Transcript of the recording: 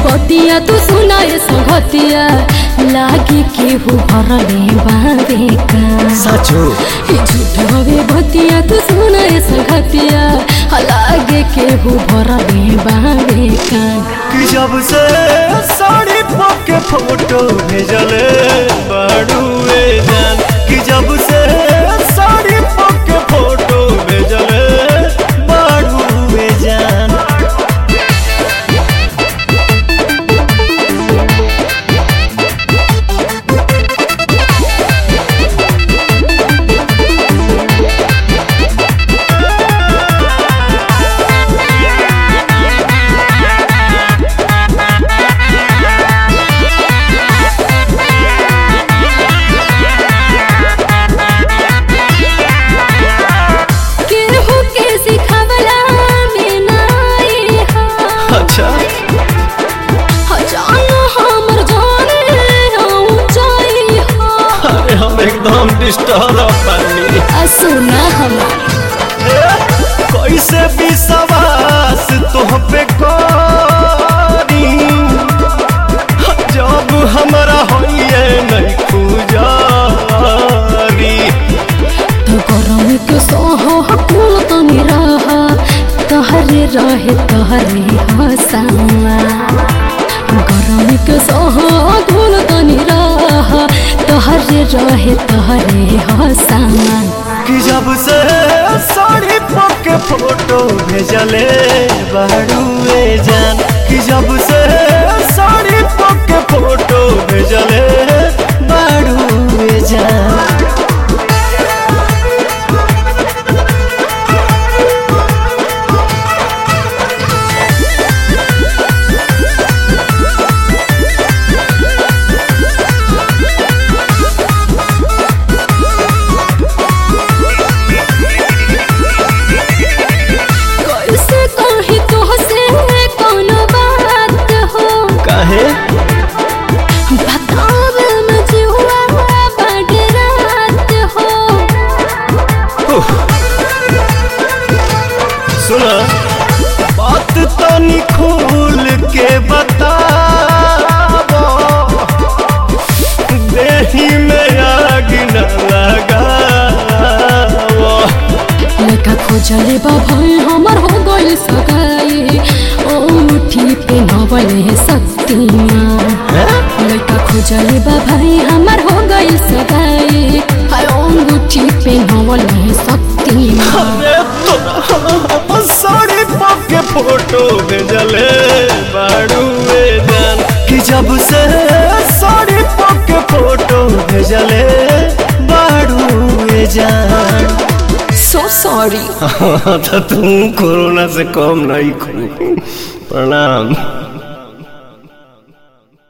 बतिया तू सुनाए संगतिया लागे केहू भरले बाबे का साचो ई झूठ हवे बतिया तू सुनाए संगतिया लागे केहू भरले बाबे का कि जब से साड़ी पके फोटो भेजले बाड़ुए जान कि जब से साड़ी पके फोटो भेजले बाड़ुए जान केहू के सिखवला में नाई हा अच्छा जान हमर जाने ऊंचाई हा अरे हम एकदम डिस्टर्ब बनी आ सुना हमार कैसे विश्वास तुह पे करी जब हमरा होइए नहीं खुजारी तो गरम के सोह कुल तनी रहा तहरे रहे तहरे हसावा गरम के सोह कुल तनी रहा तहरे रहे तहरे हसावा कि जब से साड़ी पके फोटो भेजले बाड़ुए जान कि जब से साड़ी पके फोटो भेजले बाड़ुए जान कैसे कही तो से कोनो बात हो काहे बतावे में जुआ बड़ रात हो सुना बात तनी खोल के बताबो देही में आग न लगावो लेका खोजले बा भाई हमर हो गइल सगाई ओ मुठी पे नवले शक्तिमान लेका खोजले बा भाई हमर हो गइल सगाई हाय ओ मुठी पे नवले शक्तिमान अरे तोरा साड़ी पके फोटो भेजले बाड़ुए जान कि जब से साड़ी पके फोटो भेजले बाड़ुए जान सो सॉरी तो तुम कोरोना से कम नहीं खू प्रणाम